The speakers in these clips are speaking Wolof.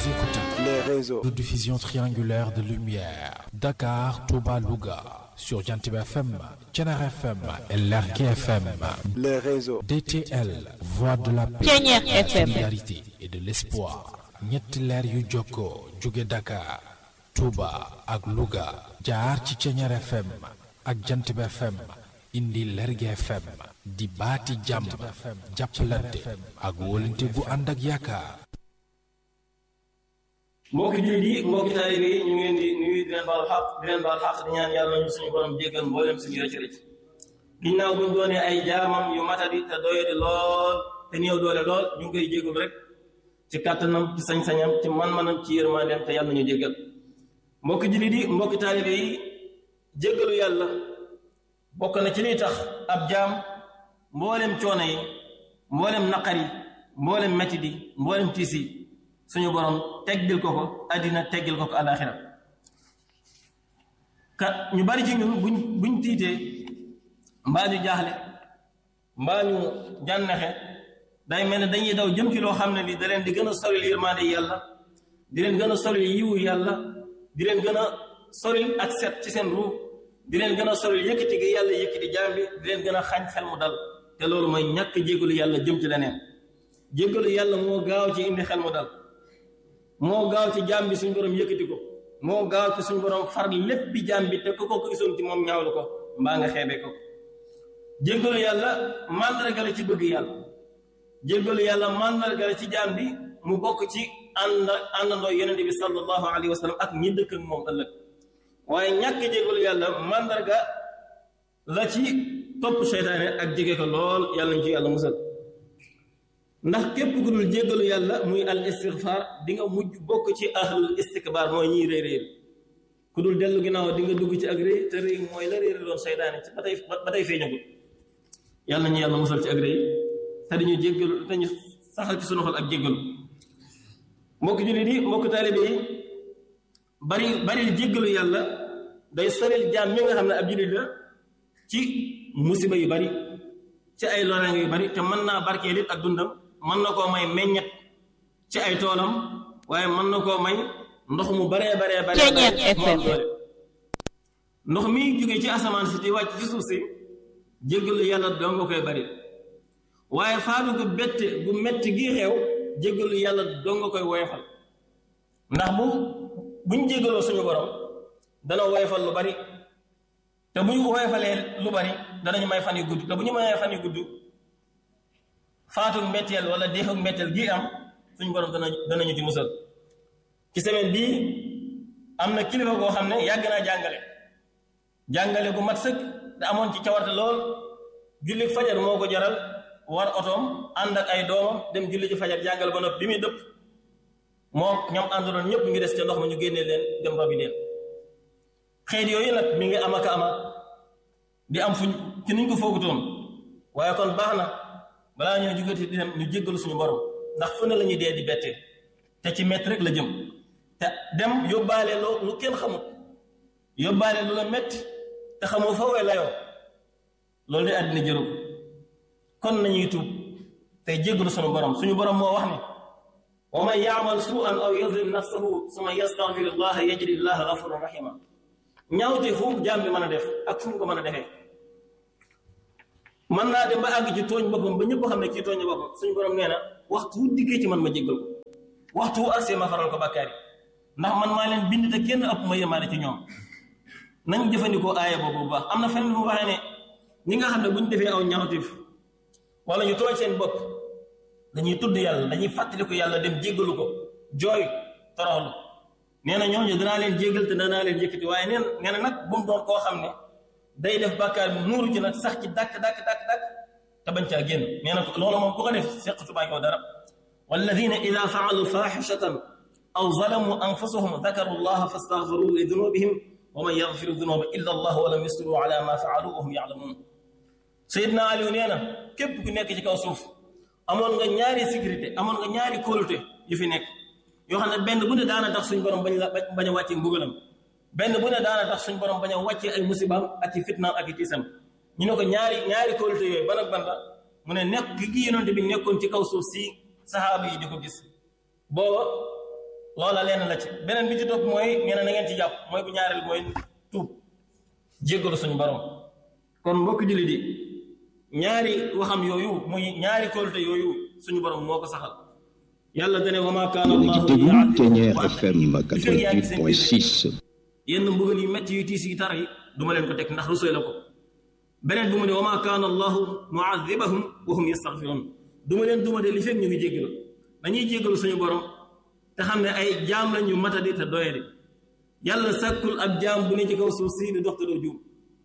écoutez les réseaux de diffusion triangulaire de lumière. Dakar, Touba, Louga. Sur Jantib FM, Tchenar FM et Lerke FM. les réseaux DTL, Voix de la paix, Pionnier FM. solidarité et de l'espoir. ñetti leer yu jokkoo jóge Dakar, Touba ak Louga. jaar ci Tchenar FM ak Jantib FM. indi Lerge FM. di baati jàmm. jàppalante ak wóolante gu ànd ak yaakaar. mbokki jullit yi mbokki taalibe yi ñu ngi leen di nuyu di leen baal xaq di leen baal xaq di ñaan yàlla ñu suñu borom jéggal mboolem suñu rëcc rëcc ginnaaw buñ doonee ay jaamam yu matadi te doyadi lool te néew doole lool ñu ngi koy jéggul rek ci kàttanam ci sañ-sañam ci man-manam ci yërmandeem te yàlla ñu jéggal mbokki jullit yi mbokki taalibe yi jéggalu yàlla bokk na ci liy tax ab jaam mboolem coono yi mboolem naqar yi mboolem metti di mboolem tiis yi suñu borom teggil ko ko àddina teggil ko ko alaxira ka ñu bari ci ñun buñ buñ tiitee mbaa ñu jaaxle mbaa ñu jànnexe day mel ne dañuy daw jëm ci loo xam ne li da leen di gën a soril yërmande yàlla di leen gën a soril yiwu yàlla di leen gën a soril ak set ci seen ruux di leen gën a soril yëkkati gi yàlla yëkkati jaam bi di leen gën a xañ xel mu dal te loolu mooy ñàkk jéggalu yàlla jëm ci leneen jéggalu yàlla moo gaaw ci indi xel mu dal moo gaaw ci jaam bi suñ borom yëkkati ko moo gaaw ci suñ borom far lépp bi jaam bi te ko ko gisoon ci moom ñaawlu ko mbaa nga xeebee ko jéggalu yàlla màndarga la ci bëgg yàlla jéggalu yàlla màndarga la ci jaam bi mu bokk ci ànd àndandoo yonente bi sallallahu alayhi wa sallam ak ñi dëkk ak moom ëllëg waaye ñàkk jéggalu yàlla màndarga la ci topp seytaane ak jege ko lool yàlla ñu ci yàlla musal ndax képp ku dul jéggalu yàlla muy al istigfaar di nga mujj bokk ci ahlul istikbaar mooy ñiy réy réy ku dul dellu ginnaaw di nga dugg ci ak réy te réy mooy la réer doon seytaane ci ba tey ba tey feeñagul yàlla ñu yàlla musal ci ak réy te dañu jéggalu te ñu saxal ci sunu xol ak jéggalu mbokk jullit yi mbokk taalibe yi bari bari jéggalu yàlla day soril jaam mi nga xam ne ab jullit la ci musiba yu bari ci ay loraange yu bari te mën naa barkeel it ak dundam mën na koo may meññet ci ay toolam waaye mën na koo may ndox mu baree baree baree Pionnier mu am FM. doole ndox mi jóge ci asamaan si di wàcc ci suuf si jéggalu yàlla doo nga koy bari waaye faatu gu bette gu metti gi xew jéggalu yàlla doo nga koy woyofal ndax bu buñ jéggaloo suñu borom dana woyofal lu bari te bu ñu woyofalee lu bari danañu may fan yu gudd te bu ñu mayee fan yu gudd faatu mbetteel wala deexu mbetteel gi am suñu borom dana danañu ci musal ci semaine bii am na kilifa koo xam ne yàgg naa jàngale jàngale gu mat sëkk te amoon ci cawarte lool julli fajar moo ko jaral war otoom ànd ak ay doomam dem julli ci fajar jàngale ba noppi bi muy dëpp moom ñoom àndoon ñëpp ngi des ca ndox ma ñu génnee leen dem robi leen xeet yooyu nag mi ngi am ak ama di am fuñ ci niñ ko foogutoon waaye kon baax na balaa ñoo jugati di dem ñu jéggalu suñu borom ndax fu ne la ñuy dee di bettee te ci mett rek la jëm te dem yóbbaale loo lu kenn xamut yóbbaale lu la metti te xamoo fa wee layoo loolu de àddina jëru ko kon nañuy tuub tey jéggalu suñu borom suñu borom moo wax ne wa man yaamal suu'an aw yazlim nafsahu summa yastaghfir allaha yajid allaha gafuran rahima ñaawte fu jaam bi mën a def ak fu mu ko mën a defee mën naa dem ba àgg ci tooñ boppam ba ñëpp xam ne kii tooñ boppam suñu borom nee na waxtu wu dikkee ci man ma jéggal ko waxtu wu arsee ma faral ko bàkkaar yi ndax man maa leen bind te kenn ëpp ma yemaale ci ñoom nañ jëfandikoo aaya boobu bu baax am na fenn mu waxee ne ñi nga xam ne bu ñu defee aw ñaawteef wala ñu tooñ seen bopp dañuy tudd yàlla dañuy fàttaliku yàlla dem jéggalu ko jooy toroxlu nee na ñooñu danaa leen jéggal te danaa leen yëkkati waaye neen nee na nag bu mu doon koo xam ne day def bàkkaar bi nuuru ci nag sax ci dàkk dàkk dàkk dàkk te bañ caa génn nee na loolu moom ku ko def seqatumaa yow dara walladina ida faalu faaxishatan aw zalamu anfusahum dakaru llaha fastaxfiru li dunubihim wa man yaxfiru dunuba illa allah wa lam yusru ala ma faalu wa hum yaalamuun sayidna aliou nee na képp ku nekk ci kaw suuf amoon nga ñaari sécurité amoon nga ñaari kóolute yu fi nekk yoo xam ne benn bu ne daana tax suñ borom bañ la bañ a wàccee mbugalam benn bu ne daana tax suñ borom bañ a wàccee ay musibaam ak i fitnaam ak i tiisam ñu ne ko ñaari ñaari kóolute yooyu ban ak ban la mu ne nekk gi yonente bi nekkoon ci kaw suuf si saxaaba yi di ko gis booba loola lenn la ci beneen bi ci topp mooy nee na na ngeen ci jàpp mooy bu ñaareel mooy tuub jéggalu suñu borom kon mbokk jullit yi ñaari waxam yooyu muy ñaari kóolute yooyu suñu borom moo ko saxal yàlla dane wa maa kaana allahu Ténière FM 88.6 yenn mbugal yu métti yu tiis yi tar yi duma leen ko teg ndax rusooy la ko beneen bi mu ne wa maa kaana allahu muadibahum wa hum yastaghfiruun duma leen duma de li fekk ñu ngi jéggalu dañuy jéggalu suñu borom te xam ne ay jaam lañ ñu matadi te doyadi yàlla sàkkul ab jaam bu ne ci kaw suuf si di dox te doo juum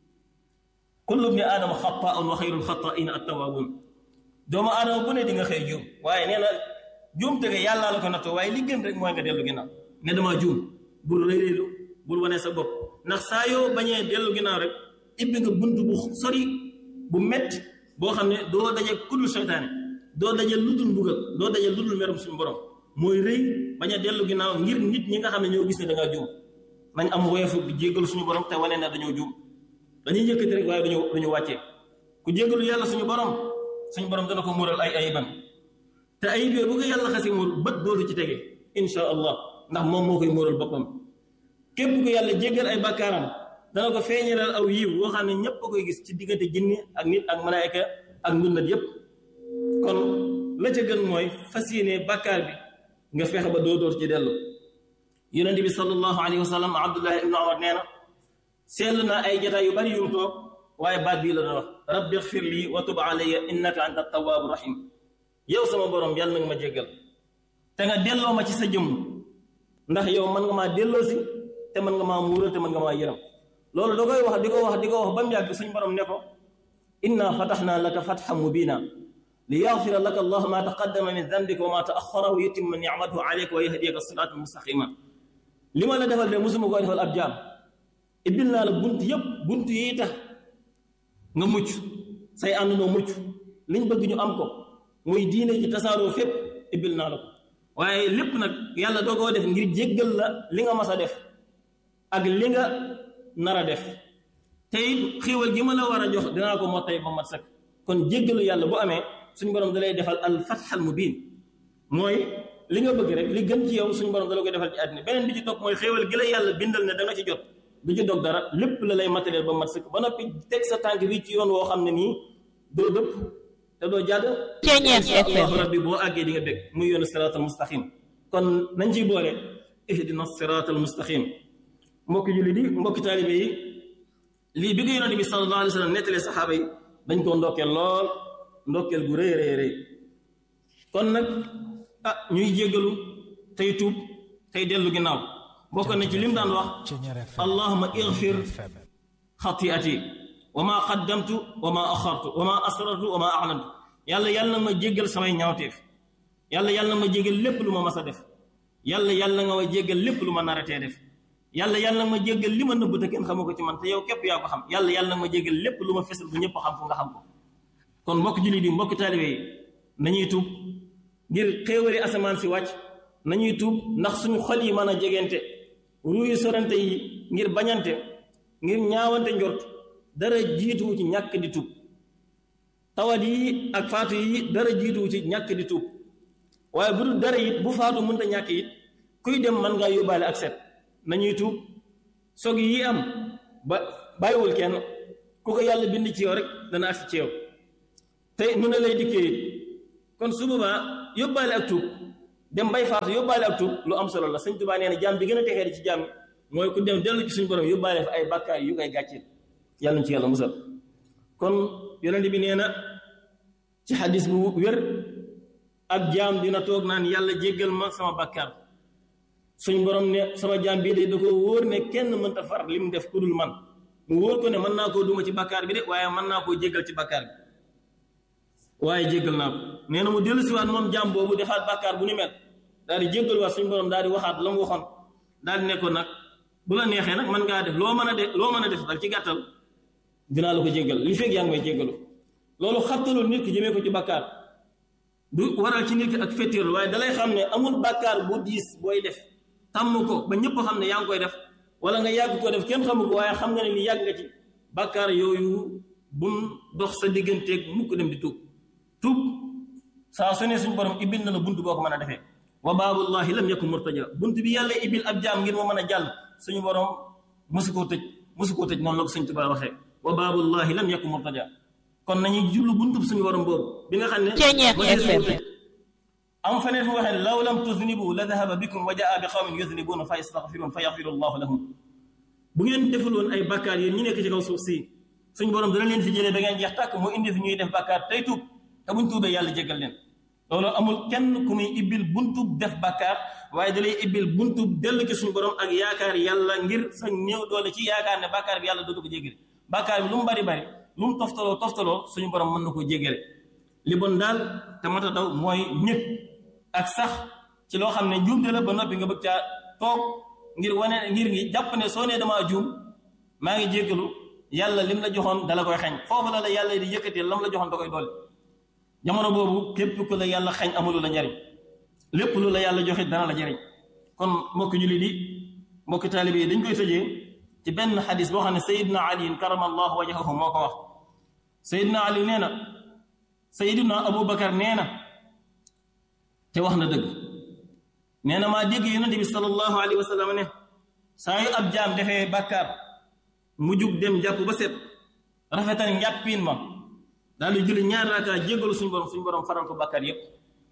kullu bni aadama xataaun wa xayrul xataaina attawaabuun doomu aadama bu ne di nga xëy juum waaye nee na juum tege yàllaa la ko nattoo waaye li gën rek mooy nga dellu ginnaaw ne damaa juum bul réyréelu bul wane sa bopp ndax saa yoo bañee dellu ginnaaw rek ibbi nga bunt bu sori bu metti boo xam ne doo daje kudul seytaane doo daje ludul mbugal doo daje ludul merum suñu borom mooy rëy bañ a dellu ginnaaw ngir nit ñi nga xam ne ñoo gis ne da ngaa juum nañ am woyofu di jéggalu suñu borom te wane ne dañoo juum dañuy yëkkati rek waaye duñu duñu wàccee ku jéggalu yàlla suñu borom suñu borom dana ko mural ay ayibam te ayib yooyu bu ko yàlla xasi muur bët dootu ci tege insha allah ndax moom moo koy mural boppam képp ku yàlla jéggal ay bakkaaram dana ko feeñalal aw yiw woo xam ne ñépp a koy gis ci diggante jinne ak nit ak malaayka ak ndundat yépp kon la ca gën mooy fas yéene bàkkaar bi nga fexe ba doo door ci dellu yonent bi sallallahu alayhi wa sallam abdullah ibnu omar nee na seetlu naa ay jataay yu bari yu mu toog waaye baat bii la doon wax rabbi xfir lii wa tub alayya innaka anta tawaabu rahim yow sama borom yàlla na nga ma jéggal te nga delloo ma ci sa jëmm ndax yow mën nga maa delloo si te mën nga maa muural te mën nga maa yërëm loolu da koy wax di ko wax di ko wax ba mu yàgg suñ borom ne ko inna fataxnaa laka fatxan mubina li yaxfira laka allahu ma taqaddama min dambika wa ma taaxara wa yutimma nicmatahu alayka wa yahdiyaka siraatan mustaqima li ma la defal de musuma koo defal ab jaam ibbil naa la bunt yépp bunt yi tax nga mucc say àndandoo mucc liñ bëgg ñu am ko muy diine ci tasaaroo fépp ibbil naa la ko waaye lépp nag yàlla doo koo def ngir jéggal la li nga mas a def ak li nga nar a def te it xéewal gi ma la war a jox dinaa ko mottay ba mat sëkk kon jéggalu yàlla bu amee suñu borom da lay defal al fatxal mubin mooy li nga bëgg rek li gën ci yow suñu borom da la koy defal ci àddina beneen bi ci topp mooy xéewal gi la yàlla bindal ne da nga ci jot du ci dog dara lépp la lay matériel ba mat sëkk ba noppi teg sa tànk bi ci yoon woo xam ne nii doo dëpp te doo jàdd inshallah rabbi boo àggee di nga bég muy yoonu siraatal mustaqim kon nañ ciy boole ihdina siraatal mustaqim mbokki julli di mbokki taalibe yi lii bi ko yonente bi sallallahu alayhi wa sallam nettalee saxaaba yi dañ koo ndokkeel lool ndokkeel gu rëy rëy rëy kon nag ah ñuy jéggalu tey tuub tey dellu ginnaaw bokk na ci lim daan wax allahuma igfir xatiati wa ma qaddamtu wa ma axartu wa ma asrartu wa ma aclantu yàlla yàlla na ma jéggal samay ñaawteef yàlla yàlla na ma jéggal lépp lu ma mas a def yàlla yàlla nga ma jéggal lépp lu ma naratee def yàlla yàlla na ma jéggal li ma nëbb te kenn xamu ko ci man te yow képp yaa ko xam yàlla yàlla na ma jéggal lépp lu ma fesal bu ñëpp xam ko nga xam ko kon mbokk jullit yi mbokk taalibe yi nañuy tuub ngir xéewali asamaan si wàcc nañuy tuub ndax suñu xol yi mën a jegente ruuyu sorante yi ngir bañante ngir ñaawante njort dara jiituwu ci ñàkk di tuub tawat yi ak faatu yi dara jiituwu ci ñàkk di tuub waaye bu dul dara it bu faatu mënta ñàkk it kuy dem mën ngaa yóbbaale ak set nañuy tuub sog yi am ba bàyyiwul kenn ku ko yàlla bind ci yow rek dana agsi ci yow te nu ne lay dikkee it kon su boobaa yóbbaale ak tuub dem bay faatu yóbbaale ak tuub lu am solo la sëñ Tuubaa nee na jaam bi gën a texee di ci jaam mooy ku dem dellu ci suñu borom yóbbaale fa ay bàkkaar yu koy gàcceel yàlla ñu ci yàlla musal kon yonent bi nee na ci xadis bu wér ak jaam dina toog naan yàlla jéggal ma sama bàkkaar suñ borom ne sama jaam bii de da ko wóor ne kenn mënta far li mu def ku dul man mu wóor ko ne mën naa koo duma ci bàkkaar bi de waaye mën naa koo jéggal ci bàkkaar bi waaye jéggal naa ko nee na mu dellu siwaat moom jaam boobu defaat bàkkaar bu ni mel daal di jéggal waat suñu borom daal di waxaat la mu waxoon daal di ne ko nag bu la neexee nag mën ngaa def loo mën a def loo mën a def dal ci gàttal dinaa la ko jéggal li fekk yaa ngi may jéggalu loolu xattalul nit ki jëmee ko ci bàkkaar du waral ci nit ki ak féttéerlu waaye dalay xam ne amul bàkkaar bu diis booy def tàmm ko ba ñëpp xam ne yaa ngi koy def wala nga yàgg ko def kenn xamu ko waaye xam nga ne ni yàgg nga ci bàkkaar yooyu bum dox sa digganteeg mukk dem di tuub tuub saa su ne suñu borom ibbil na la bunt boo ko mën a defee wa baabullahi lam yakun murtaja bunt bi yàlla ibil ab jaam ngir mu mën a jàll suñu borom mosu koo tëj mosu koo tëj noonu la ko sëñ Tuubaa waxee wa baabullahi lam yakun murtaja kon nañuy jublu buntub suñu borom boobu bi nga xam ne am feneen fu waxee law lam tuznibu la dahaba bikum wa jaa bi qawmin yuznibuna fa yastaghfirun fa yaghfiru allahu lahum bu ngeen defuloon ay bakkaar yéen ñi nekk ci kaw suuf si suñu borom dana leen fi jëlee da ngeen jeex tàkk mu indi fi ñuy def bakkaar tey tuub te buñ tuubee yàlla jéggal leen loolu amul kenn ku muy ibbil buntub def bakkaar waaye da lay ibbil buntub dellu ci suñu borom ak yaakaar yàlla ngir sa néew doole ci yaakaar ne bakkaar bi yàlla dootu ko jéggale bakkaar bi lu mu bari bari lu mu toftaloo toftaloo suñu borom mën na koo jéggale li bon daal te mat a daw mooy ñëpp ak sax ci loo xam ne njuumte la ba noppi nga bëgg caa toog ngir wane ngir ngi jàpp ne soo nee damaa juum maa ngi jéggalu yàlla lim la joxoon dala koy xañ foofu la la yàlla di yëkkatee lam la joxoon da koy dolli jamono boobu képp ku la yàlla xañ amulu la njariñ lépp lu la yàlla joxe dana la jariñ kon mbokki julli di mbokki taalibe yi dañ koy tëjee ci benn xadis boo xam ne sayidna ali karamallahu wajhahu moo ko wax sayidna ali nee na sayidna abubakar nee na te wax na dëgg nee na maa dégg yonente bi sallallahu alayhi wa sallam ne saa yu ab jaam defee bàkkaar mu jug dem jàpp ba set rafetal njàppiin ma daal di julli ñaar raakaa jéggalu suñu borom suñu borom faral ko bàkkaar yépp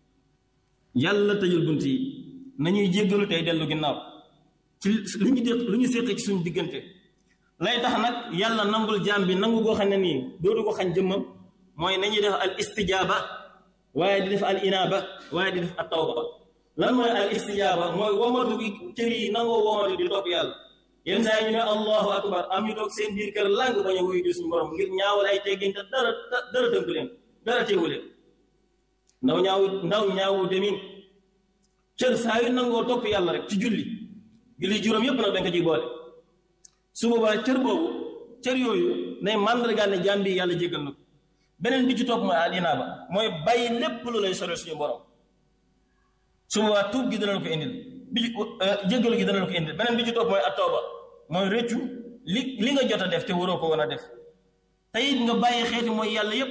yàlla tëjul bunt yi nañuy jéggalu tey dellu ginnaaw ci lu ñu dé lu ñu séq ci suñu diggante lay tax nag yàlla nangul jaam bi nangu goo xam ne nii dootu ko xañ jëmmam mooy nañuy def al istijaaba waaye di def al inaaba waaye di def at tawba lan mooy al istijaaba mooy womatu gi cër yi nangoo womatu di topp yàlla yenn saa yi ñu ne allahu akbar am ñu toog seen biir kër làng bañ a wuyu di suñu borom ngir ñaawal ay teggin te dara dara tënku leen dara teewu leen ndaw ñaawu ndaw ñaawu demin cër saa yu nangoo topp yàlla rek ci julli julli juróom yépp nag dañ ko ciy boole su boobaa cër boobu cër yooyu nay màndargaal ne jaam bi yàlla jéggal na ko beneen bi ci topp mooy al inaaba mooy bàyyi lépp lu lay sore suñu borom su boobaa tuub gi dana la ko indil bi jéggalu gi dana la ko indil beneen bi ci topp mooy attooba mooy rëccu li li nga jot a def te waroo ko woon a def te it nga bàyyi xeeti mooy yàlla yépp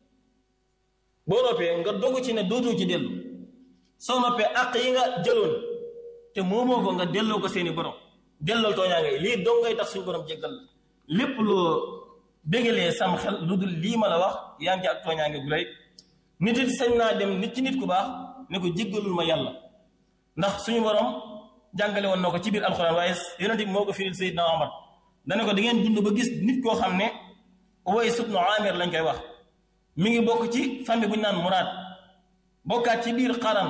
boo noppee nga dogu ci ne dootoo ci dellu soo noppee àq yi nga jëloon te moomoo ko nga delloo ko seeni borom delloo tooñaange lii dong ngay tax suñu borom jéggal la lépp loo bégalee sam xel lu dul lii ma la wax yaa ngi ci ak tooñaange gu rëy nit it sañ naa dem nit ci nit ku baax ne ko jéggalul ma yàlla ndax suñu borom jàngale woon na ko ci biir alxuraan waaye yonent bi moo ko firil Seydina Omar dana ko da ngeen dund ba gis nit koo xam ne Uways ibnu Amir lañ koy wax mi ngi bokk ci famille bu ñu naan Muraad bokkaat ci biir xaram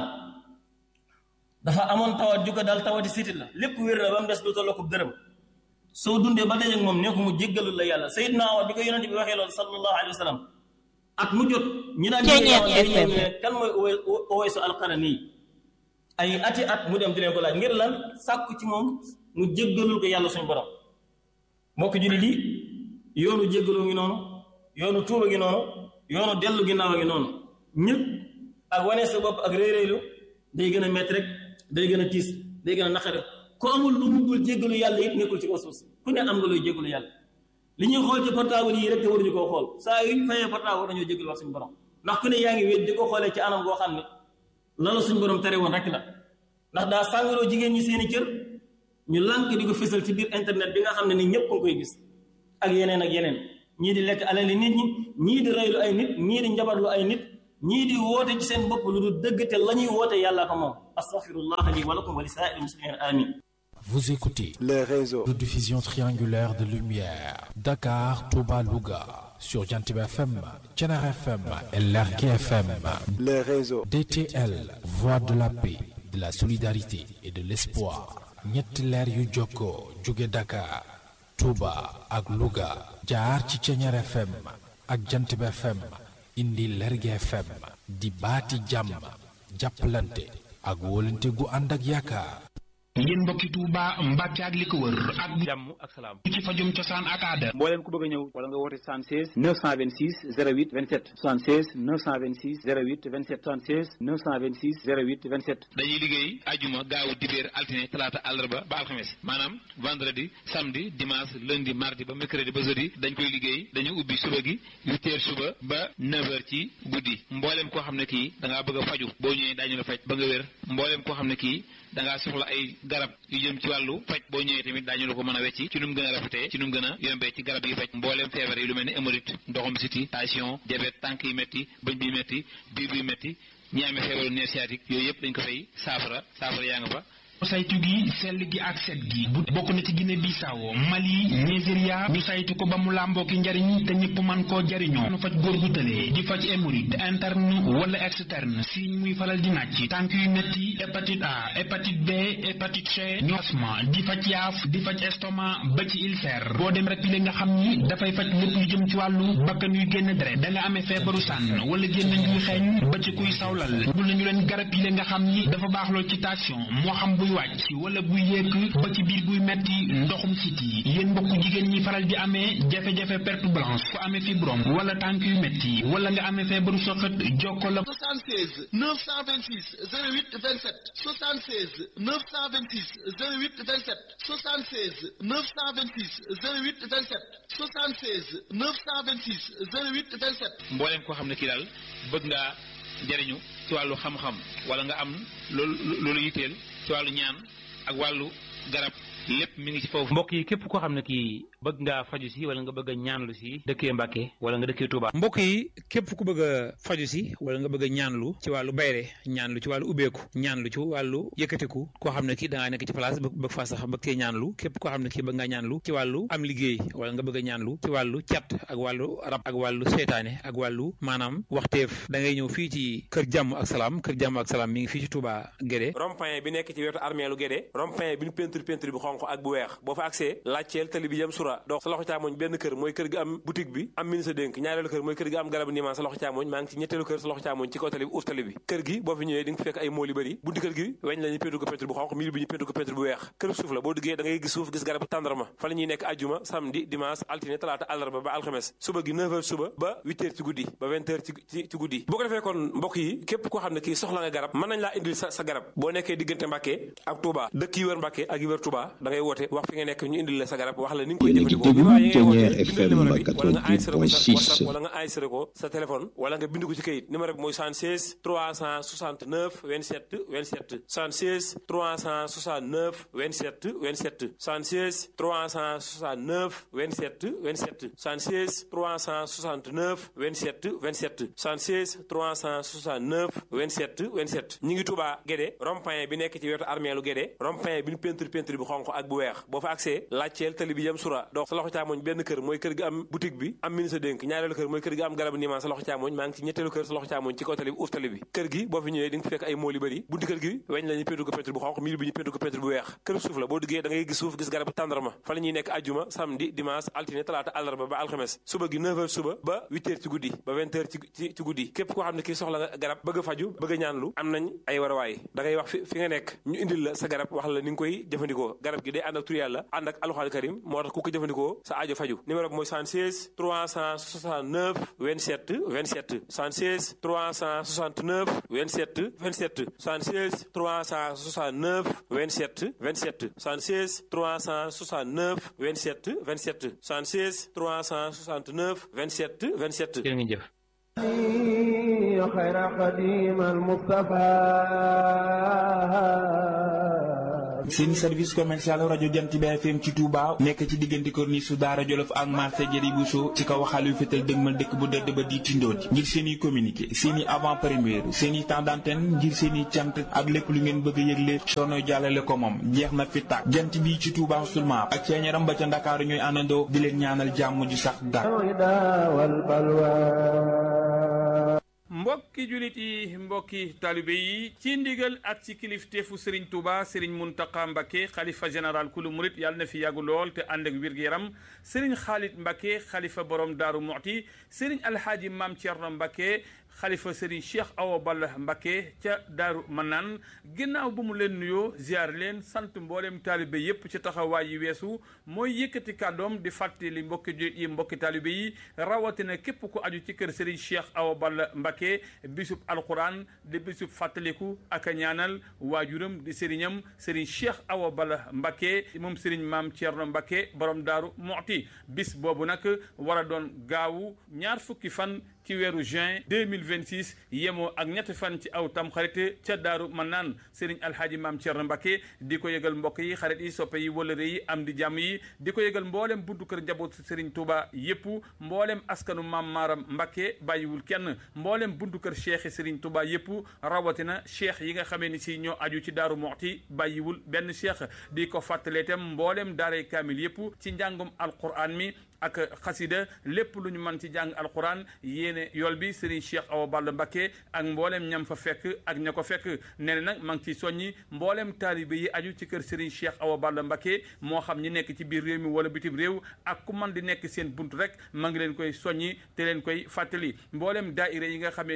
dafa amoon tawat ju ko daal tawati sitit la lépp wér na ba mu des lu tolloo ko dërëm soo dundee ba dajeeg moom ne ko mu jéggalul la yàlla Seydina Omar bi ko yonent bi waxee loolu sallallahu alayhi wa sallam at mu jot ñi daan ne kan mooy Uwaysu alqarani ay ati at mu dem di leen ko laaj ngir lan sàkku ci moom mu jéggalul ko yàlla suñu borom mbokk jullit yi yoonu jéggaloo ngi noonu yoonu tuuba gi noonu yoonu dellu ginnaaw gi noonu ñëpp ak wane sa bopp ak réy-réylu day gën a métti rek day gën a tiis day gën a naqare ku amul lu mu dul jéggalu yàlla it nekkul ci kaw suuf si ku ne am nga looy jéggalu yàlla li ñuy xool ci portable yi rek te waruñu koo xool saa yuñ fayee portable war nañoo jéggalu wax suñu borom ndax ku ne yaa ngi wéet di ko xoolee ci anam goo xam ne loolu suñu borom tere woon rek la ndax daa sàngaloo jigéen ñi seeni cër ñu lànk di ko fësal ci biir internet bi nga xam ne ni ñëpp nga koy gis ak yeneen ak yeneen ñii di lekk alali nit ñi ñii di reylu ay nit ñii di njabarlu ay nit ñii di woote ci seen bopp lu du dëgg te la ñuy woote yàlla ko moom astaghfirullah li wa lakum wa li saa'iril muslimin amin Vous écoutez les réseaux de diffusion triangulaire de lumière Dakar, Touba, Louga sur Jantib FM, Tchenar FM et Lergui FM. les réseaux DTL, voix de la paix, de la solidarité et de l'espoir. ñetti leer yu jokkoo jóge Dakar, Touba ak Louga jaar ci Tchenar FM ak Jantib FM indi Lergui FM di baati jàmm jàppalante ak wóolante gu ànd ak yaakaar. yéen mbokki Touba Mbàkke ak li ko wër ak jàmm ak salaam ci fajum cosaan ak aada mbooleem ku bëgg a ñëw wala nga woote 76 926 08 27 76 926 08 27 76 926 08 27 dañuy liggéey ajuma gaawu dibéer altine talaata àllarba ba alxames maanaam vendredi samedi dimanche lundi mardi ba mercredi ba jeudi dañ koy liggéey dañu ubbi suba gi huit heures suba ba neuf heures ci guddi mbooleem koo xam ne kii da ngaa bëgg a faju boo ñëwee daañu la faj ba nga wér mbooleem koo xam ne kii da ngaa soxla ay garab yu jëm ci wàllu faj boo ñëwee tamit daañu la ko mën a wecci ci nu mu gën a rafetee ci nu mu gën a yombee ci garab yi faj mbooleem feebar yi lu mel ni hémorroïde ndoxum siti tension diabète tànk yi métti bëñ bi métti biir bi métti ñi amee feebaru nerf sciatique yooyu yëpp dañ ko fay saafara saafara yaa nga fa saytu gi sell gi ak set gi bu bokk na ci Guinée Bissau Mali Nigeria ñu saytu ko ba mu làmboo ki njariñ te ñëpp man koo jariñoo nu faj góor gu tëlee di faj hémorroïde interne wala externe si muy faral di nàcc tànk yu metti hépatite A hépatite B hépatite C ñu asma di faj yaaf di faj estomac ba ci ulcère boo dem rek li nga xam ni dafay faj lépp lu jëm ci wàllu bakkan yuy génn deret da nga amee feebaru sànn wala génn ñuy xeeñ ba ci kuy sawlal bu nañu leen garab yi nga xam ni dafa baax lool ci tension moo xam buy wàcc wala buy yéeg ba ci biir buy metti ndoxum siti yéen mbokk jigéen ñi faral di amee jafe-jafe perte blanche ku amee fibrome wala tànk yu metti wala nga amee feebaru soxat jokko la 76 926 08 27 76 926 08 27 76 926 08 27 76 926 08 27 mbooleem koo xam ne kii daal bëgg ngaa jariñu ci wàllu xam-xam wala nga am loolu loolu yitteel ci wàllu ñaan ak wàllu garab lépp mi ngi ci foofu. mbokk yi képp koo xam ne kii bëgg ngaa faju si wala nga bëgg a ñaanlu si dëkkee Mbàkke wala nga dëkkee Touba. mbokk yi képp ku bëgg a faju si wala nga bëgg a ñaanlu ci wàllu bayre ñaanlu ci wàllu ubbeeku ñaanlu ci wàllu yëkkatiku koo xam ne kii da ngaa nekk ci place bëgg faa sax bëgg cee ñaanlu képp koo xam ne kii bëgg ngaa ñaanlu ci wàllu am liggéey wala nga bëgg a ñaanlu ci wàllu cat ak wàllu rab ak wàllu seytaane ak wàllu maanaam waxteef da ngay ñëw fii ci kër jàmm ak salaam kër jàmm ak salaam mi ngi fii ci Touba Guédé rond-point bi nekk ci wetu armeelu Guédé rond-point bi ñu peinture peinture bi xonq ak bu weex boo fa accès laajteel tali bi jëm sura dox sa loxo càmmoñ benn kër mooy kër gi am boutique bi am ministre dénk ñaareelu kër mooy kër gi am garabu niimaan sa loxo càmmoñ maa ngi ci ñetteelu kër sa loxo càmmoñ ci kaw tali bi uuf tali bi kër gi boo fi ñëwee di nga fekk ay mool yu bëri bunti kër gi weñ la ñu peinture ko peinture bu xonq miir bi ñu peinture ko peinture bu weex kër suuf la boo duggee da ngay gis suuf gis garabu tàndarma fa la ñuy nekk ajjuma samedi dimanche altine talaata àllarba ba alxames suba gi 9h suba ba 8h ci guddi ba 20h ci ci guddi boo ko defee kon mbokk yi képp koo xam ne kii soxla nga garab mën nañ laa indil sa sa garab boo nekkee diggante Mbàkke ak Touba dëkk yi wër Mbàkke ak yi wër Touba da ngay woote wax fi nga nekk ñu indil la sa garab wax la ni nga koy jëfandikoo Ténière FM 88.6 wala nga enregistré ko sa téléphone wala nga bind ko ci kayit numéro bi mooy 76 369 27 27 76 369 27 27 76 369 27 27 76 369 27 27 76 369 27 27 ñi ngi Touba Guédé rond-point bi nekk ci wetu armeelu Guédé rond-point bi ñu peinture peinture bi xonq ak bu weex boo fa accès laajteel tali bi jëm sura dox sa loxo càmmoñ benn kër mooy kër gi am boutique bi am ministre dénk ñaareelu kër mooy kër gi am garabu niimaan sa loxo càmmoñ maa ngi ci ñetteelu kër sa loxo càmmoñ ci kaw tali bi uuf tali bi kër gi boo fi ñëwee di nga fekk ay mool yu bëri bunti kër gi weñ la ñu peinture ko peinture bu xonq miir bi ñu peinture ko peinture bu weex kër suuf la boo duggee da ngay gis suuf gis garabu tàndarma fa la ñuy nekk ajjuma samedi dimanche altine talaata àllarba ba alxames suba gi 9h suba ba 8h ci guddi ba 20h ci ci guddi képp koo xam ne kii soxla nga garab bëgg a faju bëgg a ñaanlu am nañ ay warawaay da ngay wax fi fi nga nekk ñu indil la sa garab wax la ni nga koy jëfandikoo garab gi day ànd ak tur yàlla ànd ak alxuraan karim moo tax ku ko jëfandikoo sa aajo faju numéro bi mooy 76 369 27 27 76 369 27 27 76 369 27 27 76 369 27 27 76 369 27 27 jërë ngeen jëf خير قديم المصطفى seen service commercial rajo Jant bi FM ci Touba nekk ci diggante corniche su Daara Jolof ak marché Jëri Bousso ci kaw xaalu fétal dëgmal dëkk bu dëdd ba di tindooti ngir seen i communiqué seen i avant première seen i temps d'antenne ngir seen i cant ak lépp lu ngeen bëgg a yëgle soono jàllale ko moom jeex na fi tàkk jant bi ci Touba seulement ak ceeñaram ba ca Ndakaaru ñooy àndandoo di leen ñaanal jàmm ju sax dàkk mbokki julit yi mbokki talibe yi ci ndigal ak ci kilifteefu Serigne Touba Serigne Mountakha Mbacké xalifa général kulu murit yàlla na fi yàggu lool te ànd ak wér-gu-yaram Serigne Khalid Mbacké xalifa borom Daaru Muxti Serigne Alhaaji Maam Thierno Mbacké xalifa Serigne Cheikh Awa Balla Mbacké ca Daaru Manaan ginnaaw bu mu leen nuyoo ziar leen sant mboolem taalibe yépp ci taxawaay yi weesu mooy yëkkati kàddoom di fàttali mbokki jullit yi mbokki taalibe yi rawatina képp ku aju ci kër Serigne Cheikh Awa Balla Mbacké bisub alquran di bisub fàttaliku ak a ñaanal waajuram di sëriñam Serigne Cheikh Awa Balla Mbacké moom Serigne Maam Thierno Mbacké borom Daaru Muxti bis boobu nag war a doon gaawu ñaar fukki fan ci weeru juin 2026 yemoo ak ñetti fan ci aw tam xarit ca daaru man naan Serigne Alhaaji Maam Thierno Mbacké di ko yëgal mbokk yi xarit yi soppe yi wëlëre yi am di jàmm yi di ko yëgal mboolem buntu kër njaboot Serigne Touba yépp mboolem askanu Maam Maaram Mbacké bàyyiwul kenn mboolem buntu kër cheikh yi Serigne Touba yépp rawatina cheikh yi nga xamee ni si ñoo aju ci daaru Muxti bàyyiwul benn cheikh di ko fàttalee itam mboolem daaray kaamil yépp ci njàngum alquran mi ak xasida lépp lu ñu mën ci jàng alquran yéene yool bi Serigne Cheikh Awa Balla Mbacké ak mboolem ñam fa fekk ak ña ko fekk nee na nag ma ngi ciy soññi mboolem taalibe yi aju ci kër Serigne Cheikh Awa Balla Mbacké moo xam ñi nekk ci biir réew mi wala bitim réew ak ku man di nekk seen bunt rek ma ngi leen koy soññi te leen koy fàttali mboolem daaira yi nga xamee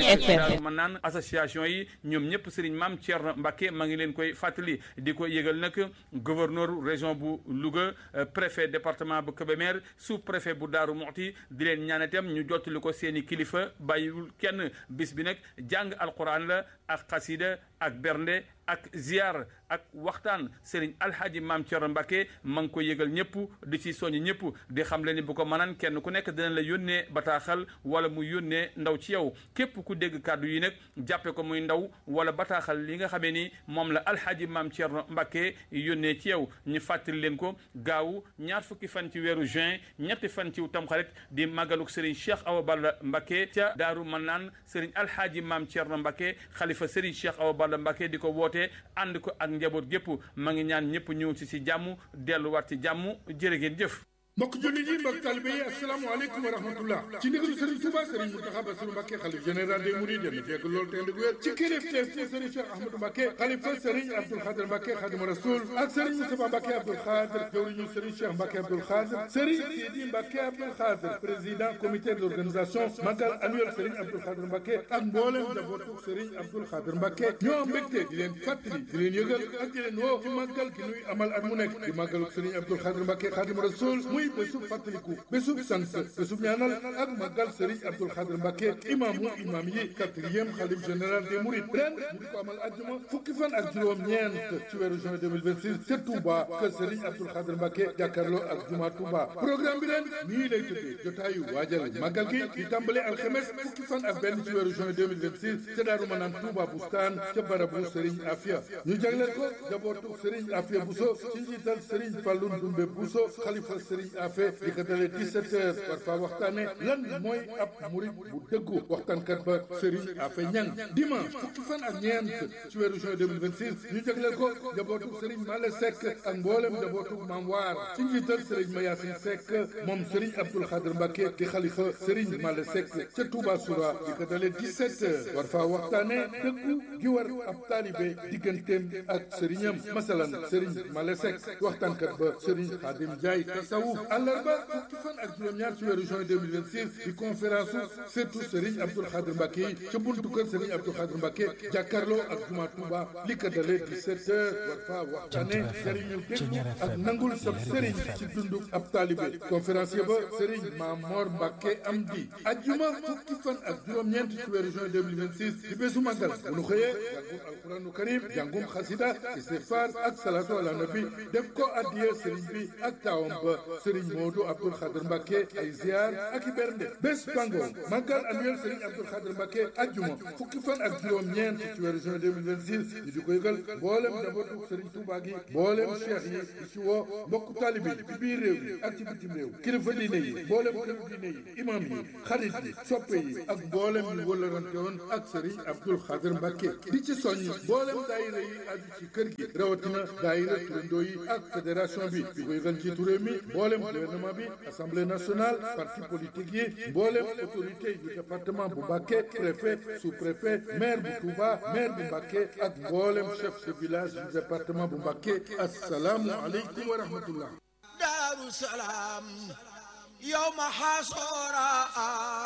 ne man naan association yi ñoom ñëpp Serigne Mame Thierno Mbacké ma ngi leen koy fàttali di ko yëgal nag gouverneur région bu Louga préfet département bu Kébémer sous préfet bu Daaru Muxti di leen ñaan itam ñu jottali ko seeni kilifa bàyyiwul kenn bis bi nag jàng alquran la ak xasida ak bernde ak ziar ak waxtaan Serigne Alhaji Maam Thierno Mbacké ma ngi ko yëgal ñëpp di ci soññ ñëpp di xam le ni bu ko mënaan kenn ku nekk dina la yónnee bataaxal wala mu yónnee ndaw ci yow képp ku dégg kàddu yi nag jàppe ko muy ndaw wala bataaxal li nga xamee ni moom la Alhaji Maam Thierno Mbacké yónnee ci yow ñu fàttali leen ko gaawu ñaar fukki fan ci weeru juin ñetti fan ci tamxarit di màggaluk Serigne Cheikh Awa Balla Mbacké ca Daaru Manaan Serigne Alhaji Maam Thierno Mbacké xalifa Serigne Cheikh Awa Balla Mbacké di ko woote ànd ko ak njaboot gépp ma ngi ñaan ñëpp ñëw ci si jàmm delluwaat ci jàmm jërë ngeen jëf mbokk jullit yi mbokk talibe yi asalaamaaleykum wa rahmatullah ci ndigalu Serigne Touba Serigne Mountakha Bassirou Mbacké xalif général des mourides yal na fekk loolu te ndig wér ci kilifteef ci Serigne Cheikh Ahmadou Mbacké xalifa Serigne Abdoul Khadir Mbacké Khadimu Rasoul ak Serigne Moustapha Mbacké Abdoul Khadir jawriñu Serigne Cheikh Mbacké Abdoul Khadir Serigne Sidi Mbacké Abdoul Khadir président comité d'organisation magal annuel Serigne Abdoul Khadir Mbacké ak mboolem njabootu Serigne Abdoul Khadir Mbacké ñoo am mbégte di leen fàttali di leen yëgal ak di leen woo ci màggal gi nuy amal at mu nekk di màggalu Serigne Abdoul Khadir Mbacké Khadimu Rasoul muy bésu fàttali bésub sant bésub ñaanal ak magal Serigne Abdoul Khadir Mbacké imaamu imaam yi quatrième xalif général des Mourides ren mu di ko amal àjjuma fukki fan ak juróom-ñeent ci weeru juin 2026 ca Touba kër Serigne Abdoul Khadir Mbacké jàkkaarloo ak juma Touba programme bi ren nii lay tëddee jotaayu waajal magal gi di tàmbale alxemes fukki fan ak benn ci weeru juin 2026 ca Daaru Manaan Touba Bustaan ca barabu Serigne Afia ñu jagleel ko jabootu Serigne Afia Bousso ci njiital Serigne Fallou Ndoumbe Bousso xalifa Serigne Afia dalee 17 heures war faa waxtaane lan mooy ab murit bu dëggu waxtaankat ba Serigne Afe Ñang dimanche fukki fan ak ñeent ci weeru juin 2026 ñu jagleel ko njabootu Serigne Male Seck ak mboolem njabootu Maam Waar ci njiital Serigne Mayasin Seck moom Serigne Abdoul Khadir Mbacké di xalifa Serigne Male Seck ca Touba Soura di ko dalee 17 heures war faa waxtaane dëggu gi war ab taalibe digganteem ak Serignam masalan Serigne Male Seck waxtaankat ba Serigne Khadim Ndiaye tasawuf àllarba fukki fan ak juróom-ñaar ci weeru juin 2026 di conférence surtout Serigne Abdoul Khadir Mbacké yi ca buntu kër Serigne Abdoul Khadir Mbacké jàkkaarloo ak juma Touba li ko dalee 17 heures war faa waxtaane Serigne déggu ak nangul sab Serigne ci dundu ab talibé conférencier ba Serigne Mamor Mbacké Amdi ajjuma fukki fan ak juróom-ñeent ci weeru juin 2026 di bésu màggal bu nu xëyee jàngum alquranu karim jàngum xasida istighfar ak salatu ala nabi def ko addiya Serigne bi ak taawam ba Serigne Modou Abdoul Khadir Mbacké ay ziar ak i bernde bés bango màggal annuel Serigne Abdoul Khadir Mbacké ajjuma fukki fan ak juróom-ñeent ci weeru juin 2026 ñu di ko yëgal mboolem njabootu Serigne Touba gi mboolem cheikh yi di ci woo mbokku taalibe yi ci biir réew yi ak ci bitim réew kilifa diine yi mboolem këru diine yi imam yi xarit yi soppe yi ak mboolem ñu wëllarante woon ak Serigne Abdoul Khadir Mbacké di ci soññ mboolem daayira yi aju ci kër gi rawatina daayira turandoo yi ak fédération bi di ko yëgal ci réew mi mboolem gouvernement bi assemblée nationale parti politique yi mboolem autorité du département bu Mbacké préfet sous-préfet maire bu Touba maire bu Mbacké ak mboolem chef de village du département bu Mbacké assalaamu aleykum wa rahmatullah daaru salaam yow ma xaasora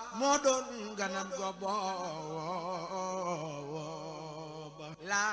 moo doon ganam go booba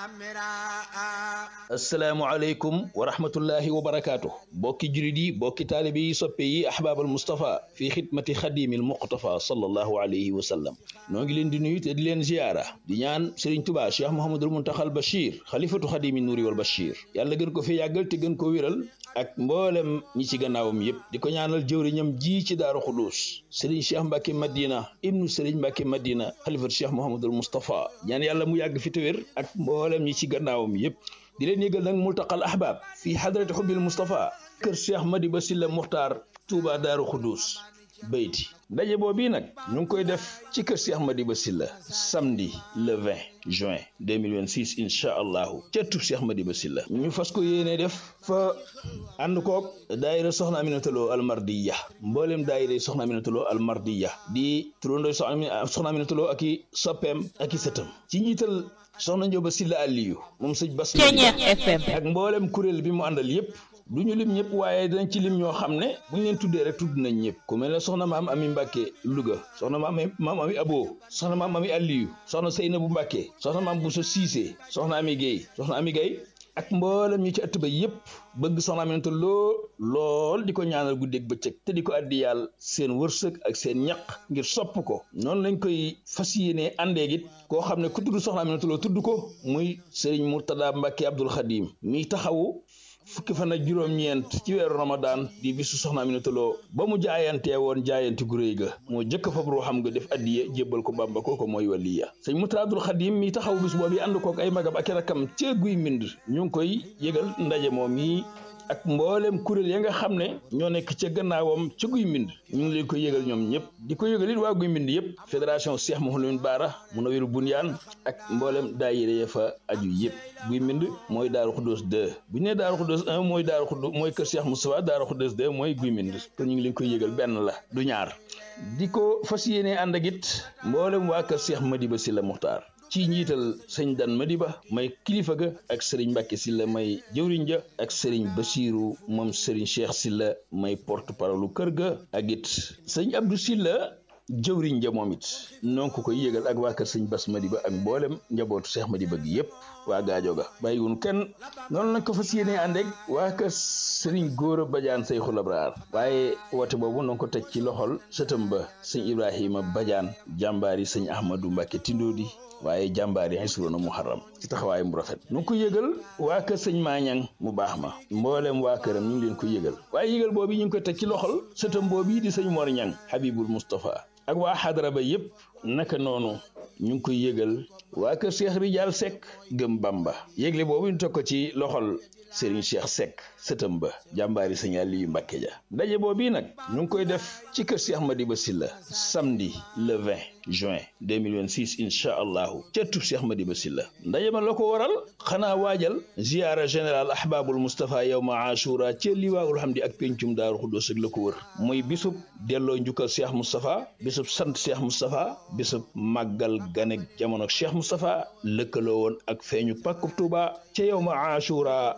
lamira asalaamaaleykum wa rahmatullahi wa barakaatu bokki julit yi bokki taalibe yi soppe yi ahbaabal Moustapha fii xidmati xadimil muqtafa sallallahu alayhi wa sallam noo ngi leen di nuyu te di leen ziyaara di ñaan Serigne Touba Cheikh Mouhamadul Muntaxal Bachir xalifatu xadimi nuuri wal Bachir yàlla gën ko fi yàggal te gën ko wéral ak mboolem ñi ci gannaawam yépp di ko ñaanal jëwriñam ji ci daaru xudus Serigne Cheikh Mbacke Madina ibnu Serigne Mbacke Madina xalifatu Cheikh Mouhamadul Moustapha ñaan yàlla mu yàgg fi te wér ak mboolem ñi ci gannaawam yépp di leen yëgal nag multaqal ahbab fii hadrati xubbil Moustapha kër Cheikh Madiba Silla Muxtaar Touba Daaru Xudus bayti ndaje boobu nag ñu ngi koy def ci kër Cheikh Madiba Silla samedi le 20 juin 2026 incha allahu ca tub Cheikh Madiba Silla ñu fas ko yéene def fa ànd koog daayira soxna Aminata Lo almardiya mboolem daayira soxna Aminata Lo almardiya di turandoo soxna Aminata Lo ak i soppeem ak i sëtam ci njiital soxna Njóoba Silla Aliyu moom sëñ Bas ak mboolem kuréel bi mu àndal yépp du ñu lim ñëpp waaye dañ ci lim ñoo xam ne bu ñu leen tuddee rek tudd nañ ñëpp ku mel ne soxna maam ami Mbàkke Louga soxna maam maam ami Abo soxna maam ami Aliyu soxna Seynabu Mbàkke soxna maam Bousso Cissé soxna ami Guèye soxna ami Guèye ak mboolem ñi ci ëtt ba yépp bëgg soxna Aminata Lo lool di ko ñaanal guddeeg bëccëg te di ko addi yàlla seen wërsëg ak seen ñaq ngir sopp ko noonu lañ koy fas yéenee àndeeg it koo xam ne ku tudd soxna Aminata Lo tudd ko muy Serigne Mourtada Mbacke Abdoul Khadim mi taxawu fukki fan ak juróom-ñeent ci weeru Ramadan di bisu soxna Aminata Lo ba mu jaayantee woon jaayante gu réy ga moo jëkk fab ruuxam nga def addiye jébbal ko Bàmba kooko mooy waliya sëñ Mourtada Abdoul Khadim mi taxawu bis boobu ànd kook ay magam ak i rakkam ca guy mbind ñu ngi koy yëgal ndaje moom yi ak mboolem kuréel ya nga xam ne ñoo nekk ca gannaawam ca guy mbind ñu ngi leen ko yëgal ñoom ñëpp di ko yëgal it waa guy mbind yëpp fédération Cheikh Mouhamadou Baara Munawiru Bunyaan ak mboolem daayira ya fa aju yëpp guy mbind mooy Daaru Xuddoos 2 bu ñu nee Daaru Xuddoos 1 mooy Daaru Xuddoos mooy kër Cheikh Moustapha Daaru Xuddoos 2 mooy guy mbind kon ñu ngi leen koy yëgal benn la du ñaar di ko fas yéenee ànd ak it mboolem waa kër Cheikh Madiba Silla Muxtaar ci njiital sëñ Dan Madiba may kilifa ga ak sëriñ Mbàkke Silla may jëwriñ ja ak sëriñ Basiiru moom sëriñ Cheikh Silla may porte parole kër ga ak it sëñ Abdou Silla jëwriñ ja moom it noo ko koy yëgal ak waa kër sëñ Bas Madiba ak mboolem njabootu Cheikh Madiba gi yépp waa gaajo ga bàyyiwun kenn noonu lañ ko fas yéenee ànd ak waa kër sëriñ Góora Badiane Seyxul Abraar waaye woote boobu noo ko teg ci loxol sëtam ba sëñ Ibrahima Badiane jàmbaari sëñ Ahmadou Mbàkke Tindoodi waaye jàmbaar yi xisroona muharram ci taxawaay mu rafet nu ngi ko yëgal waa kër sëñ maañang mu baax ma mbooleem waa këram ñu ngi leen ko yëgal waaye yëgal boobu ñu ngi ko teg ci loxol sëtam boobu di sëñ Mor Ñang Habibul Moustapha ak waa xadara ba yépp naka noonu ñu ngi koy yëgal waa kër Cheikh Rijal Seck gëm Bamba yëgle boobu ñu teg ko ci loxol Serigne Cheikh Seck sëtam ba jàmbaari sëñ Aliyu Mbàkke ja ndaje boobu nag ñu ngi koy def ci kër Cheikh Madiba Silla samedi le 20 juin 2026 incha allahu ca tub Cheikh Madiba Silla ndaje ma la ko waral xanaa waajal ziyaara général ahbabul Moustapha yawma ashura ca liwaawul hamdi ak pencum daaru xuddoos ak la ko wër muy bisub delloo njukkal Cheikh Moustapha bisub sant Cheikh Moustapha bisub màggal ganek jamono Cheikh Moustapha lëkkaloo woon ak feeñu pàkkub Tuuba ca yawma ashura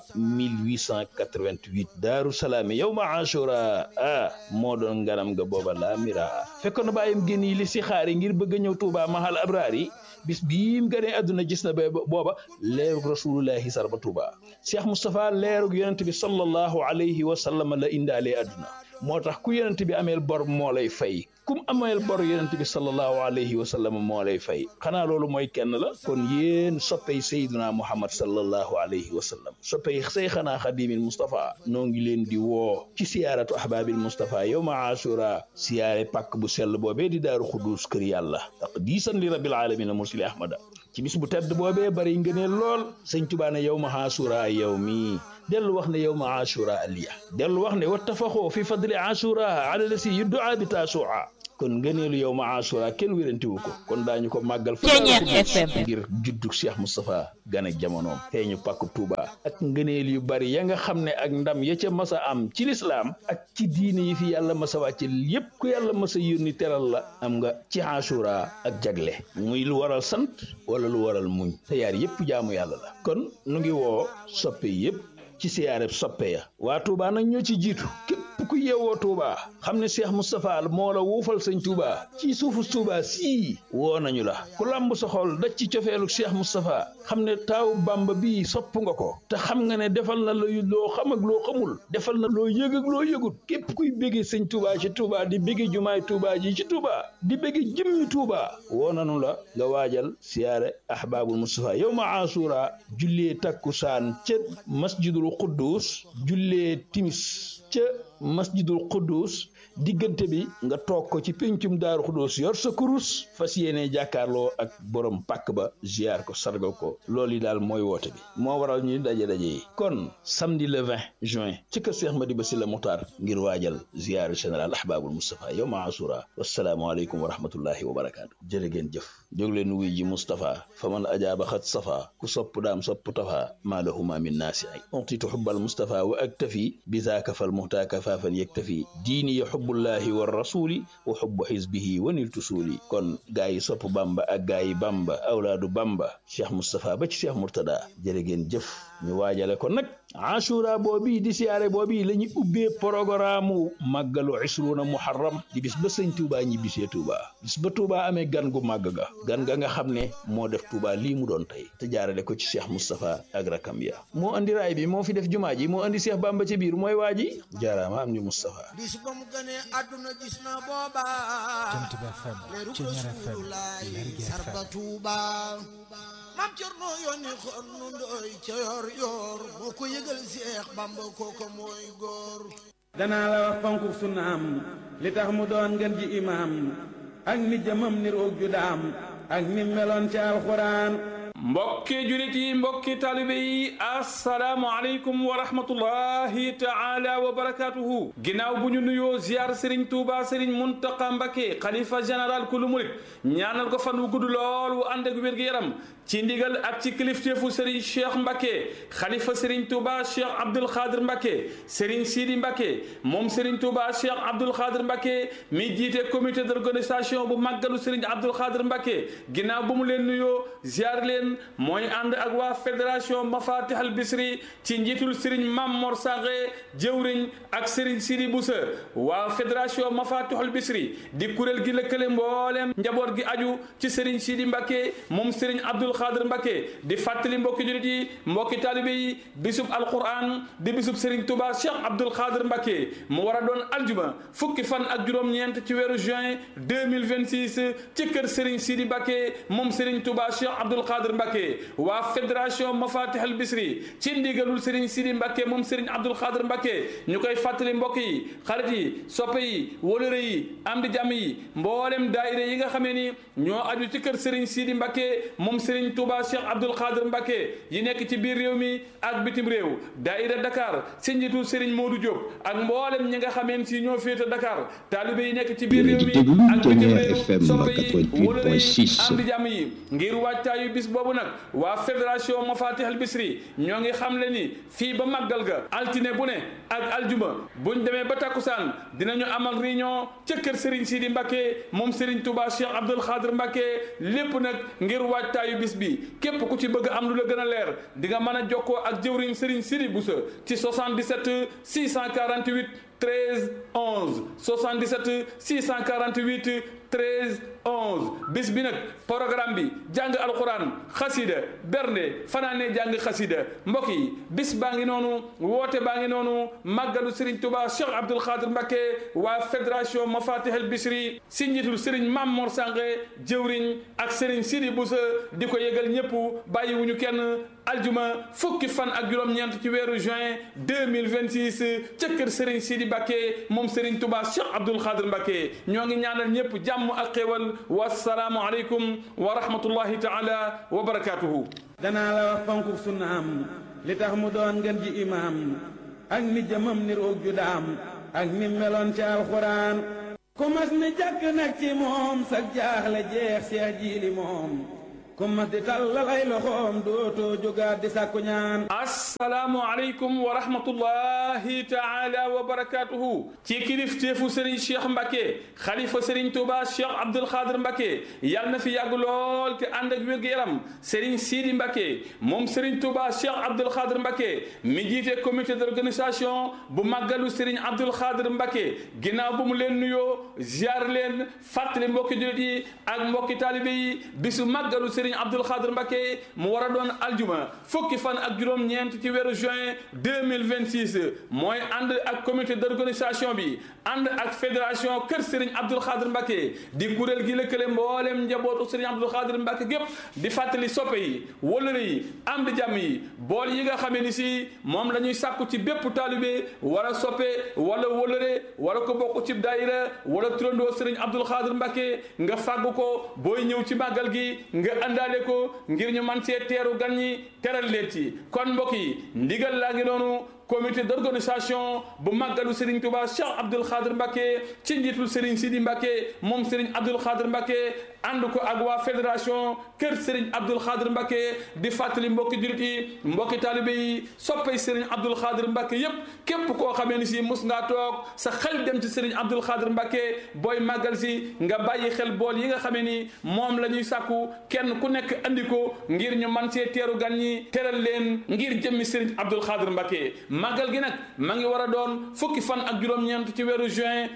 1888 daaru salaami yawma ashura ah moo doon ngaram nga booba laa mira fekkoon na bàyyam génn yi li si xaari ngir bëgg a ñëw Touba mahal abraar yi bis bii mu gënee àdduna gis na ba booba leerug rasulullahi sar ba Touba Cheikh Moustapha leerug yonent bi sallallahu alayhi wa sallam la indaalee àdduna moo tax ku yonent bi ameel bor moo lay fay kum ameel bor yonent bi sallallahu alayhi wa sallam moo lay fay xanaa loolu mooy kenn la kon yéen soppey sayduna muhammad sallallahu alayhi wa sallam soppey seyxanaa xadimil Moustapha noo ngi leen di woo ci siyaaratu ahbaabil Moustapha yowma ashura siyaare pàkk bu sell boobee di daaru xudus kër yàlla taqdiisan li rabbil alamin mursili ahmada ci bis bu tedd boobee bari ngëneel lool sëñ Tuubaa ne yowma ashura yow mi dellu wax ne yowma ashura aliya dellu wax ne wattafaxoo fi fadli ashura ala lasi yuddaa bi taasua kon ngëneelu yow ma asura kenn wérantiwu ko kon daañu ko màggal fa ngir juddug Cheikh Moustapha gan ak jamonoom feeñu pàkku Touba ak ngëneel yu bari ya nga xam ne ak ndam ya ca masa am ci lislaam ak ci diine yi fi yàlla masa wàcce yépp ku yàlla masa yónni teral la am nga ci asura ak jagle muy lu waral sant wala lu waral muñ te yaar yépp jaamu yàlla la kon nu ngi woo soppe yépp ci siyaareb soppe ya waa Touba nag ñoo ci jiitu képp ku yeewoo Touba xam ne Cheikh Moustapha moo la wuufal sëñ Touba ci suufu Touba sii woo nañu la ku lamb sa xol daj ci cofeelu Cheikh Moustapha xam ne taaw Bamba bii sopp nga ko te xam nga ne defal na la loo xam ak loo xamul defal na loo yëg ak loo yëgut képp kuy béggee sëñ Touba ci Touba di béggee jumaay Touba ji ci Touba di béggee jëmmi Touba woo nañu la nga waajal siyaare ahbaabul Moustapha yow ma asura jullee takkusaan ca masjidul quddus jullee timis ca masjidul quddus diggante bi nga toog ko ci péncum daaru xudóos yor sa kurus fas yéene jàkkaarloo ak borom pàkk ba ziar ko sargal ko loolu yi daal mooy woote bi moo waral ñuy daje-daje yi kon samedi le 20 juin ci kër Seex Madiba Sylla Muxtaar ngir waajal ziar général ahbaabul Moustapha yow ma asura wasalaamualeykum wa rahmatullahi wa barakaatu jërë ngeen jëf jóg leen wuy ji Moustapha fa man ajaaba xat safa ku sopp daam sopp tafa maa lahuma min naasi ay utitu xubbal Moustapha wa aktafi bi zaaka fal muhtaaka faafan yaktafi diini ya xubbullahi wa rasuli wa xubbu xisbihi wa niltu suuli kon gaa yi sopp bamba ak gaa yi bamba awlaadu bamba cheikh moustapha ba ci cheikh murtada jërë ngeen jëf ñu waajale ko nag ashura boobi di siyaare boobi la ñu ubbee programme màggalu isruuna muharram di bis ba sëñ tuuba ñi bisee tuuba bis ba tuuba amee gan gu màgg ga gan ga nga xam ne moo def tuuba lii mu doon tey te jaarale ko ci cheikh moustapha ak rakam ya moo andi raay bi moo fi def jumaa ji moo andi cheikh bamba ci biir mooy waa ji jaaraama am ñu moustapha bis ba mu gënee àdduna gis na booba Jant bi FM leeru Ceñeer FM Rasulullaay Lergui sarba FM tuuba mam Cerno yónni xon nu ndoy ca yor yor moo ko yëgal Seex Bamba kooko mooy góor danaa la wax fonku sunnaam li tax mu doon ngeen ji imaam ak ni jëmam ni roog ju daam ak ni meloon ci alxuraan mbokki julit yi mbokki taalibe yi assalaamu aleykum wa rahmatullahi taala wa barakatuhu ginnaaw bu ñu nuyoo ziar sëriñ tuuba sëriñ muntaqa mbake xalifa général kulu murit ñaanal ko fan wu gudd lool wu ànd ak wér-gu-yaram ci ndigal ak ci kilifteefu sëriñ cheikh mbake xalifa sëriñ tuuba cheikh abdul xaadir mbake sëriñ sidi mbake moom sëriñ tuuba cheikh abdul xaadir mbake mi jiite comité d'organisation bu màggalu sëriñ abdul xaadir mbake ginnaaw bu mu leen nuyoo ziar leen mooy ànd ak waa fédération mafatih al bisri ci njiitul sëriñ mam mor saxe jëwriñ ak sëriñ sidi busa waa fédération mafatih al bisri di kuréel gi lëkkale mbooleem njaboot gi aju ci sëriñ sidi mbàkke moom sëriñ abdul xaadir mbàkke di fàttali mbokki julit yi mbokki taalibe yi bisub alquran di bisub sëriñ tuba cheikh abdul xaadir mbàkke mu war a doon aljuma fukki fan ak juróom-ñeent ci weeru juin 2026 ci kër sëriñ sidi mbàkke moom sëriñ tuba cheikh abdul xaadir Mbacke waa fédération Mafatih al Bisri ci ndigalul Serigne Sidi Mbacke moom Serigne Abdoul Khadr Mbacke ñu koy fàttali mbokk yi xarit yi soppe yi wóolëre yi am di jàmm yi mboolem daayira yi nga xamee ni ñoo aju ci kër Serigne Sidi Mbacke moom Serigne Touba Cheikh Abdoul Khadr Mbacke yi nekk ci biir réew mi ak bitim réew daayira Dakar si njiitu Serigne Modou Diop ak mboolem ñi nga xameen si ñoo féete Dakar taalibe yi nekk ci biir réew mi ak bitim réew soppe yi wóolëre yi am di jàmm yi ngir waajtaayu bis boobu nag waa fédération Mafatih al Bisri ñoo ngi xam le ni fii ba màggal ga altine bu ne ak aljuma buñ demee ba takkusaan dinañu amal réunion ca kër Serigne Sidi Mbacke moom Serigne Touba Cheikh Abdoul Khadr Mbacke lépp nag ngir waajtaayu bis bi képp ku ci bëgg am lu la gën a leer di nga mën a jokkoo ak jëwriñ Serigne Sidi Boussa ci 77 648 13 11 77 648 13 11 bis bi nag programme bi jàng alquran xasida bernde fanaane jàng xasida mbokk yi bis baa ngi noonu woote baa ngi noonu màggalu Serigne Touba Cheikh Abdoul Khadr Mbacke waa fédération Mafatih al Bisri si njiitul Serigne Mam Mor Sange jëwriñ ak Serigne Sidi Boussa di ko yëgal ñëpp bàyyiwuñu kenn aljuma fukki fan ak juróom-ñeent ci weeru juin 2026 ca kër Serigne Sidi Mbacke moom Serigne Touba Cheikh Abdoul Khadr Mbacke ñoo ngi ñaanal ñëpp jàmm ak xéwal wasalaamu aleykum wa rahmatullahi taala wa barakatuhu danaa la wax fonku sunnaam li tax mu doon ngeen ji imaam ak ni jëmam ni roog ju daam ak ni meloon ci alxuraan ku mas ni jàkk nag ci moom sag jaaxle jeex seex jiili moom ku mas di tàllal ay loxoom dootoo jógaat di sàkku ñaan asalaamu aleykum wa rahmatullahi taala wa barakatuhu ci kilifteefu Serigne Cheikh Mbacke xalifa Serigne Touba Cheikh Abdoul Khadir Mbacke yàlla na fi yàgg lool te ànd ak wér-gu-yaram Serigne Sidi Mbacke moom Serigne Touba Cheikh Abdoul Khadir Mbacke mi jiite comité d'organisation bu màggalu Serigne Abdoul Khadir Mbacke ginnaaw bu mu leen nuyoo ziar leen fàttali mbokki jullit yi ak mbokki taalibe yi bisu màggalu Serigne Abdoul Khadir Mbacke mu war a doon aljuma fukki fan ak juróom-ñeent ci weeru juin 2026 mooy ànd ak comité d'organisation bi ànd ak fédération kër Serigne Abdoul Khadir Mbacke di kuréel gi lëkkale mboolem njabootu Serigne Abdoul Khadir Mbacke gépp di fàttali soppe yi wëlëre yi am di jàmm yi bool yi nga xamee ni si moom la ñuy sàkku ci bépp taalibe wala soppe wala wëlëre wala ko bokk ci daayira wala turandoo Serigne Abdoul Khadir Mbacke nga fàggu ko booy ñëw ci màggal gi nga àndaale ko ngir ñu man cee teeru gan ñi teral leen ci kon mbokk yi ndigal laa ngi noonu comité d'organisation bu màggalu Serigne Touba Cheikh Abdoul Khadir Mbacke ci njiitul Serigne Sidi Mbacke moom Serigne Abdoul Khadir Mbacke ànd ko ak waa fédération kër Serigne Abdoul Khadir Mbacke di fàttali mbokki jurit yi mbokki taalibe yi soppay Serigne Abdoul Khadir Mbacke yépp képp koo xamee ni si mus ngaa toog sa xel dem ci Serigne Abdoul Khadir Mbacke booy màggal si nga bàyyi xel bool yi nga xamee ni moom la ñuy sàkku kenn ku nekk andi ko ngir ñu man see teeru gan ñi teral leen ngir jëmmi Serigne Abdoul Khadir Mbacke màggal gi nag ma ngi war a doon fukki fan ak juróom-ñeent ci weeru juin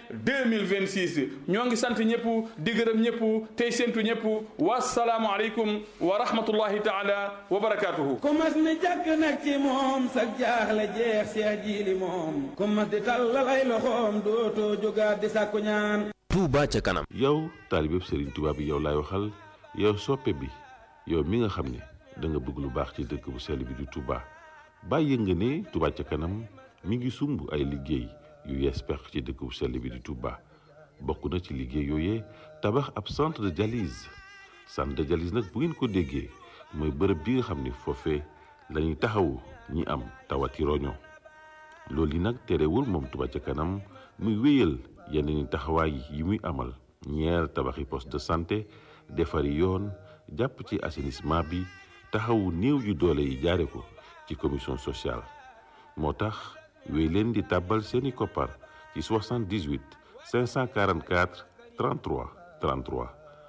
2026 ñoo ngi sant ñëpp di gërëm ñëpp tey séntu ñëpp wasalaamu aleykum wa rahmatullahi taala wa barakatuhu ku mas ni jàkk nag ci moom sa jaaxle jeex seex jiili moom ku mas di tàllal ay loxoom dootoo jógaat di sàkku ñaan Touba ca kanam yow taalibeb Serigne Touba bi yow laay waxal yow soppe bi yow mi nga xam ne da nga bëgg lu baax ci dëkk bu sell bi di Touba bàyyi nga ne Touba ca kanam mi ngi sumb ay liggéey yu yees pex ci dëkk bu sell bi di Touba bokk na ci liggéey yooyee tabax ab centre de dialyse centre de dialyse nag bu ngeen ko déggee mooy bërëb bi nga xam ne foofee lañuy taxawu ñi am tawati roño loolu yi nag terewul moom Touba ca kanam muy wéyal yeneen taxawaay yi muy amal ñeer tabaxi poste de santé defari yoon jàpp ci assainissement bi taxawu néew yu doole yi jaare ko ci commission sociale moo tax wéy leen di tàbbal seeni koppar ci 78 544 33 33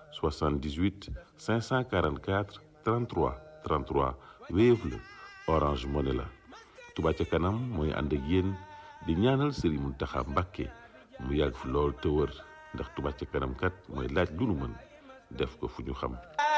78 544 33 33 Wave la Orange Money la Touba ca kanam mooy ànd ak yéen di ñaanal Serigne Mountakha Mbacké mu yàgg fi lool te wër ndax Touba ca kanam kat mooy laaj lu nu mën def ko fu ñu xam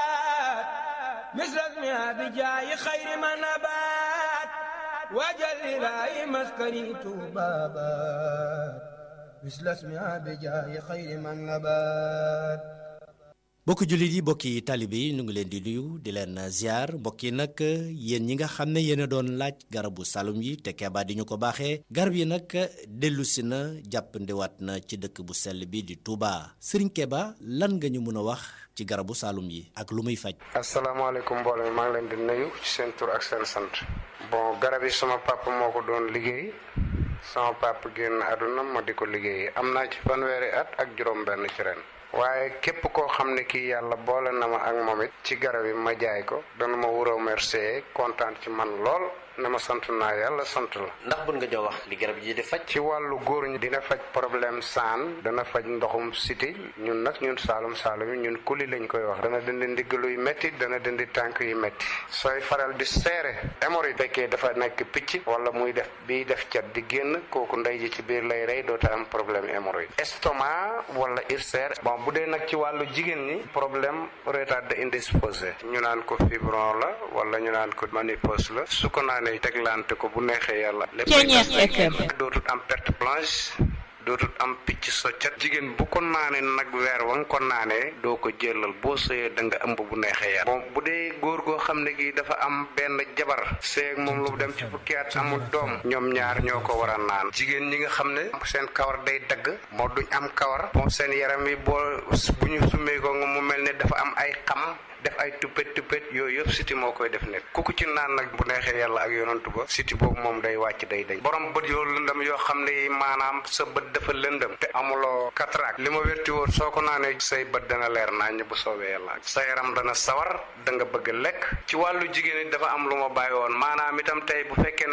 مثلك ما بجاي خير ما نبات وجل لاي مسكني بابات مثل اسمها بجاي خير ما نبات mbokki jullit yi mbokki taalibe yi ñu ngi leen di nuyu di leen ziar mbokk yi nag yéen ñi nga xam ne yéen a doon laaj garabu salum yi te Keba di ñu ko baaxee garab yi nag dellusi na jàppandiwaat na ci dëkk bu sell bi di Touba Serigne Keba lan nga ñu mën a wax ci garabu salum yi ak lu muy faj. asalaamaaleykum mbooloo mi maa ngi leen di nuyu ci seen tur ak seen sant. bon garab yi sama papa moo ko doon liggéey sama papa génn àdduna ma di ko liggéey am naa ci fanweeri at ak juróom-benn ci ren. waaye képp koo xam ne kii yàlla boole na ma ak moom it ci garab yi ma jaay ko dana ma wuroo remercier kontaan ci man lool ne ma sant naa yàlla sant la. ndax bun nga jox wax li garab yi di faj. ci wàllu góor ñi dina faj problème saan dana faj ndoxum siti ñun nag ñun saalum saalum yi ñun kuli lañ koy wax dana dindi ndigg luy métti dana dindi tànk yu métti sooy faral di seere hémorroïde fekkee dafa nekk picc wala muy def biy def cat di génn kooku ndey ji ci biir lay rey doota am problème hémorroïde estomac wala ulcère bon bu dee nag ci wàllu jigéen ñi problème retard indisposé ñu naan ko fibron la wala ñu naan ko ménopause la su ko naanee teglante ko bu neexee yàlla lépp dootut am perte blanche dootut am picc soccat jigéen bu ko naanee nag weer wa nga ko naanee doo ko jëlal boo sëyee da nga ëmb bu neexee yàlla bon bu dee góor goo xam ne gi dafa am benn jabar seeg moom lu dem ci fukki at amul doom ñoom ñaar ñoo ko war a naan jigéen ñi nga xam ne seen kawar day dagg moo duñ am kawar bon seen yaram yi boo bu ñu summee ko nga mu mel ne dafa am ay xam def ay tuppet tuppet yooyu yëpp siti moo koy def nit ku ko ci naan nag bu neexee yàlla ak yonantu ba siti boobu moom day wàcc day day borom bët yoo lëndëm yoo xam ne maanaam sa bët dafa lëndëm te amuloo cataracte li ma wérti woon soo ko naanee say bët dana leer naññ bu soobee yàlla sa yaram dana sawar da nga bëgg lekk ci wàllu jigéen it dafa am lu ma bàyyi woon maanaam itam tey bu fekkee ne